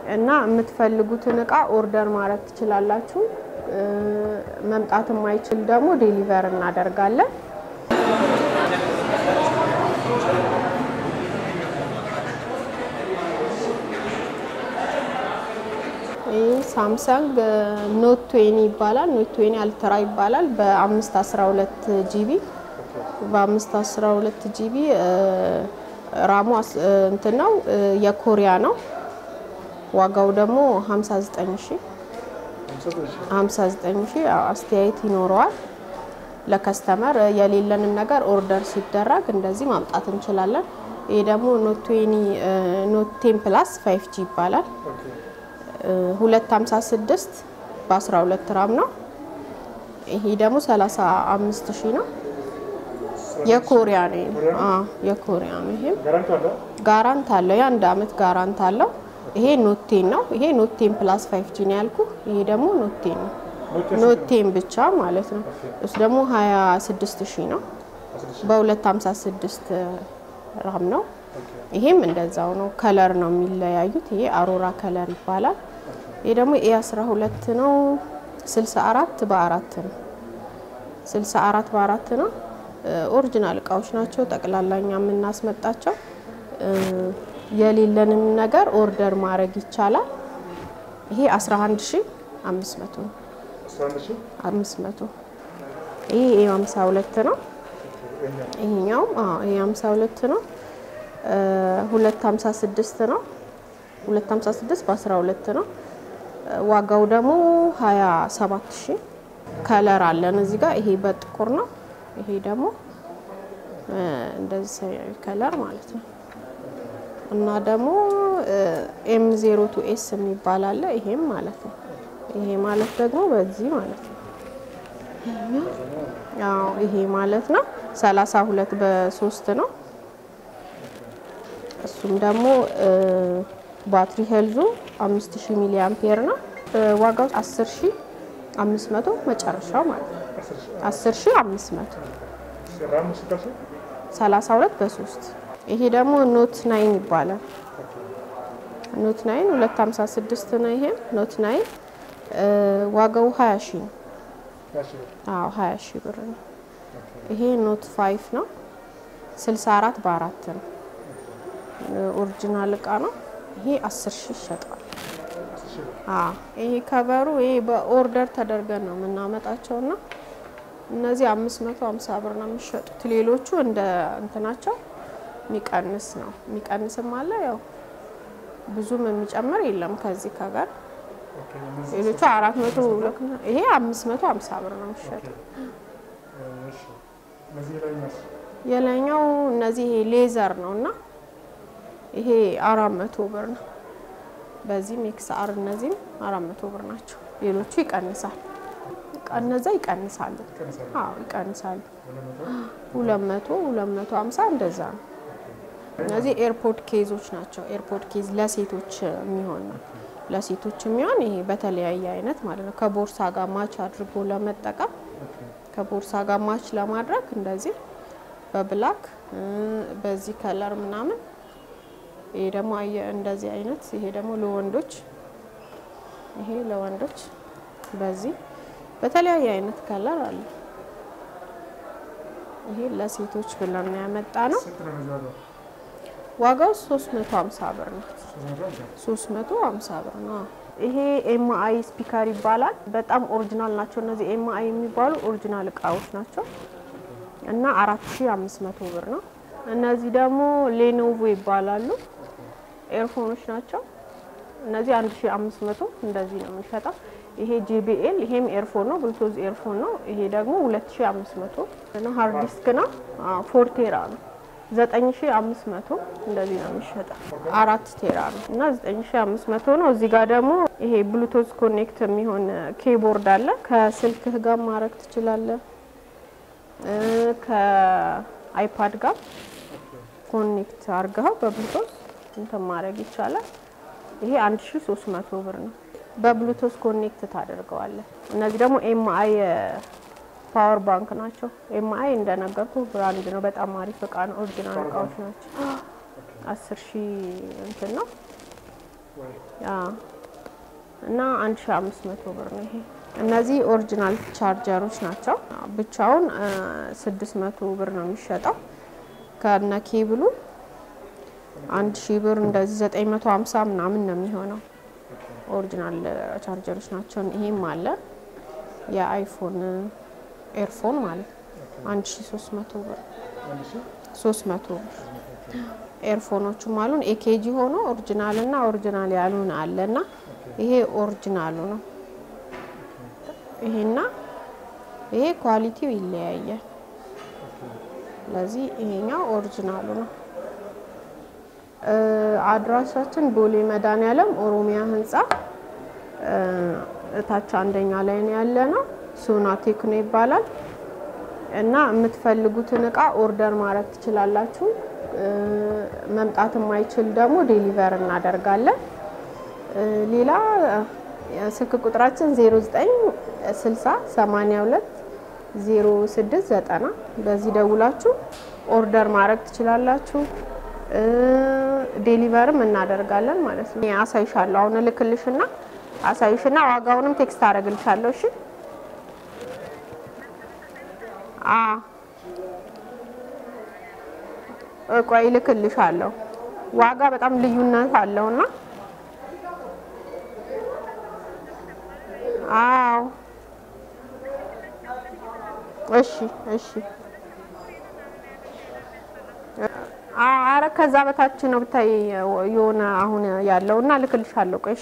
እና የምትፈልጉትን እቃ ኦርደር ማድረግ ትችላላችሁ። እ፣ መምጣት የማይችል ደግሞ ዴሊቨር እናደርጋለን። ይህ ሳምሰንግ ኖት ቱዌኒ ይባላል። ኖት ቱዌኒ አልትራ ይባላል። በአምስት አስራ ሁለት ጂቢ በአምስት አስራ ሁለት ጂቢ ራሙ አስ- እ፣ እንትን ነው እ፣ የኮሪያ ነው። ዋጋው ደግሞ 59 ሺ 59 ሺ አስተያየት ይኖረዋል። ለከስተመር የሌለንን ነገር ኦርደር ሲደረግ እንደዚህ ማምጣት እንችላለን። ይሄ ደግሞ ኖት ቱዌኒ ኖት ቴን ፕላስ 5 ጂ ይባላል። 256 በ12 ራም ነው። ይሄ ደግሞ 35 ሺህ ነው። የኮሪያ ነው። ይሄ። አዎ የኮሪያ ነው። ይሄም ጋራንቲ አለ? ጋራንት አለው። የአንድ አመት ጋራንት አለው። ይሄ ኖቴን ነው። ይሄ ኖቴን ፕላስ 5 ጂ ነው ያልኩ። ይሄ ደግሞ ኖቴን ነው። ኖቴን ብቻ ማለት ነው። እሱ ደግሞ 26 ሺህ ነው። በ256 ራም ነው። ይሄም እንደዛው ነው። ከለር ነው የሚለያዩት። ይሄ አሮራ ከለር ይባላል። ይሄ ደግሞ ኤ 12 ነው። 64 በአራት ነው። 64 በአራት ነው። ኦሪጂናል እቃዎች ናቸው። ጠቅላላኛ የምናስመጣቸው እ፣ የሌለንም ነገር ኦርደር ማድረግ ይቻላል። ይሄ 11500 ነው። 11 ሺህ 500 ይሄ ኤ 52 ነው። ይሄኛውም አዎ ይሄ 52 ነው። እ፣ 256 ነው። 256 በ12 ነው። እ፣ ዋጋው ደግሞ 27 ሺህ ከለር አለን እዚህ ጋር ይሄ በጥቁር ነው። ይሄ ደግሞ እ፣ እንደዚህ ሰማያዊ ከለር ማለት ነው። እና ደግሞ ኤም ዜሮ ቱ ኤስ የሚባል አለ። ይሄም ማለት ነው። ይሄ ማለት ደግሞ በዚህ ማለት ነው። አዎ ይሄ ማለት ነው 32 በሶስት ነው። እሱም ደግሞ እ፣ ባትሪ ሄልዙ 5000 ሚሊ አምፔር ነው። እ፣ ዋጋው 10500 መጨረሻው ማለት ነው። 10500 ራሙ ስታሱ 32 በሶስት ይሄ ደግሞ ኖት ናይን ይባላል። ኖት ናይን 256 ነው። ይሄ ኖት ናይን እ፣ ዋጋው 20 ሺህ ነው። ያሺ አዎ 20 ሺህ ብር ነው። ይሄ ኖት ፋይፍ ነው 64 በአራት ነው። ኦሪጂናል እቃ ነው። ይሄ 10 ሺህ ይሸጣል። አዎ ይሄ ከቨሩ ይሄ በኦርደር ተደርገን ነው የምናመጣቸው እና እነዚህ 550 ብር ነው የሚሸጡት። ሌሎቹ እንደ እንትናቸው የሚቀንስ ነው። የሚቀንስም አለ ያው ብዙም የሚጨምር የለም ከዚህ ከጋር ኦኬ እነዚህ ሌሎቹ 400 ይሄ 550 ብር ነው የሚሸጠው። እሺ እነዚህ ላይ ነው የላይኛው እነዚህ ይሄ ሌዘር ነው እና ይሄ አራት መቶ ብር ነው። በዚህም ኤክስአር እነዚህም አራት መቶ ብር ናቸው። ሌሎቹ ይቀንሳል። እነዛ ይቀንሳሉ። ይቀንሳሉ። አዎ ይቀንሳሉ። ሁለት መቶ ሁለት መቶ ሁለት መቶ ሀምሳ እንደዛ ነው። እነዚህ ኤርፖርት ኬዞች ናቸው። ኤርፖርት ኬዝ ለሴቶች የሚሆን ነው። ለሴቶች የሚሆን ይሄ በተለያየ አይነት ማለት ነው። ከቦርሳ ጋር ማች አድርጎ ለመጠቀም ከቦርሳ ጋር ማች ለማድረግ እንደዚህ በብላክ እ፣ በዚህ ከለር ምናምን ይሄ ደግሞ አየ- እንደዚህ አይነት ይሄ ደግሞ ለወንዶች ይሄ ለወንዶች በዚህ በተለያየ አይነት ከለር አለ። ይሄ ለሴቶች ብለን ነው ያመጣ ነው። ስንት ነው እነዚህ ዋጋው? ዋጋው 350 ብር ነው። ሶስት መቶ ሃምሳ 350 ብር ነው። ይሄ ኤምአይ ስፒከር ይባላል። በጣም ኦሪጂናል ናቸው እነዚህ ኤምአይ የሚባሉ ኦሪጂናል እቃዎች ናቸው እና 4500 ብር ነው። እነዚህ ደግሞ ሌኖቮ ይባላሉ። ኤርፎኖች ናቸው። እነዚህ 1500 እንደዚህ ነው የሚሸጠው። ይሄ ጄቢኤል ይሄም ኤርፎን ነው፣ ብሉቱዝ ኤርፎን ነው። ይሄ ደግሞ 2500 ነው። ሃርድ ዲስክ ነው። አዎ ፎር ቴራ ነው። 9500 እንደዚህ ነው የሚሸጠው። አራት ቴራ ነው እና 9500 ነው። እዚህ ጋር ደግሞ ይሄ ብሉቱዝ ኮኔክት የሚሆን ኬቦርድ አለ። ከስልክህ ጋር ማድረግ ትችላለህ። እ፣ ከአይፓድ ጋር ኮኔክት አድርገው በብሉቱዝ እንትን ማድረግ ይቻላል። ይሄ 1300 ብር ነው። በብሉቱዝ ኮኔክት ታደርገዋለህ። እነዚህ ደግሞ ኤምአይ ፓወር ባንክ ናቸው። ኤምአይ እንደነገርኩ ብራንድ ነው። በጣም አሪፍ እቃ ነው። ኦሪጂናል እቃዎች ናቸው። አስር ሺህ እንትን ነው ወይ አዎ። እና 1500 ብር ነው ይሄ። እነዚህ ኦሪጂናል ቻርጀሮች ናቸው። ብቻውን እ 600 ብር ነው የሚሸጠው ከነ ኬብሉ 1000 ብር እንደዚህ 950 ምናምን ነው የሚሆነው። ኦሪጂናል ቻርጀሮች ናቸው። ይሄም አለ የአይፎን ኤርፎን ማለት ነው 1300 ብር አንድ ሺህ 300 ብር ኤርፎኖቹም አሉን። ኤኬጂ ሆኖ ኦሪጂናል እና ኦሪጂናል ያሉን አለ እና ይሄ ኦሪጂናሉ ነው። ይሄና ይሄ ኳሊቲው ይለያያል። ስለዚህ ይሄኛው ኦሪጂናሉ ነው። እ አድራሻችን ቦሌ መድኃኒዓለም ኦሮሚያ ህንፃ እ እታች አንደኛ ላይ ነው ያለ ነው። ሶና ቴክኖ ይባላል። እና የምትፈልጉትን እቃ ኦርደር ማድረግ ትችላላችሁ። እ መምጣት የማይችል ደግሞ ዴሊቨር እናደርጋለን። እ ሌላ ስልክ ቁጥራችን 0960 82 0690 በዚህ ደውላችሁ ኦርደር ማድረግ ትችላላችሁ። እ ዴሊቨርም እናደርጋለን ማለት ነው። አሳይሻለሁ። አሁን እልክልሽና አሳይሽና ዋጋውንም ቴክስት አደርግልሻለሁ። እሺ አ ቆይ እልክልሻለሁ። ዋጋ በጣም ልዩነት አለውና አዎ እሺ እሺ አረ ከዛ በታች ነው ብታይ የሆነ አሁን ያለውና እልክልሻለሁ። ቆይ እሺ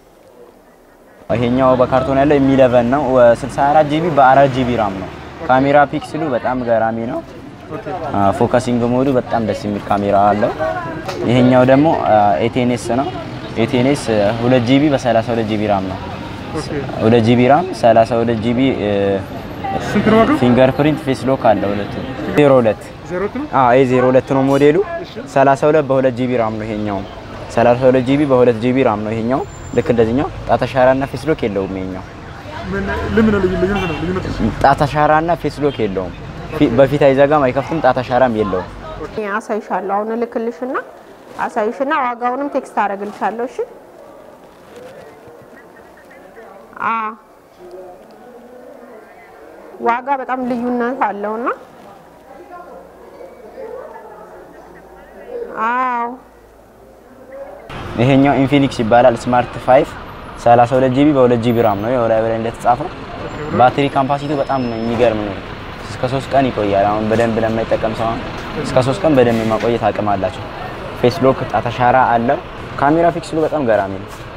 ይሄኛው በካርቶን ያለው የሚለቨን ነው 64 ጂቢ በ4 ጂቢ ራም ነው። ካሜራ ፒክስሉ በጣም ገራሚ ነው። ፎከሲንግ ሞዱ በጣም ደስ የሚል ካሜራ አለው። ይሄኛው ደግሞ ኤቴኔስ ነው። ኤቴኔስ 2 ጂቢ በ32 ጂቢ ራም ነው። ኦኬ 2 ጂቢ ራም 32 ጂቢ ስንት ነው ዋጋው? ፊንገር ፕሪንት ፌስ ሎክ አለው። ሁለቱ 02 ዜሮ ነው። አዎ ይሄ 02 ነው ሞዴሉ። 32 በ2 ጂቢ ራም ነው ይሄኛው። 32 ጂቢ በ2 ጂቢ ራም ነው ይሄኛው። ልክ እንደዚህኛው ጣት አሻራና ፌስ ሎክ የለውም ይሄኛው። ምን ለምን ነው ልዩ ልዩነት ነው ልዩነት ነው? ጣት አሻራና ፌስ ሎክ የለውም። ፊ- በፊት አይዘጋም አይከፍትም። ጣት አሻራም የለውም። አሳይሻለሁ። አሁን እልክልሽና አሳይሽና ዋጋውንም ቴክስት አደርግልሻለሁ። እሺ አ ዋጋ በጣም ልዩነት አለውና አዎ ይሄኛው ኢንፊኒክስ ይባላል። ስማርት 5 32 ጂቢ በ2 ጂቢ ራም ነው። ያው ላይ በላይ እንደተጻፈው ባትሪ ካምፓሲቲው በጣም የሚገርም ነው። እስከ 3 ቀን ይቆያል። አሁን በደንብ ለማይጠቀም ሰው አሁን እስከ 3 ቀን በደንብ የማቆየት አቅም አላቸው። ፌስ ሎክ ጣት አሻራ አለው። ካሜራ ፊክስሉ በጣም ገራሚ ነው።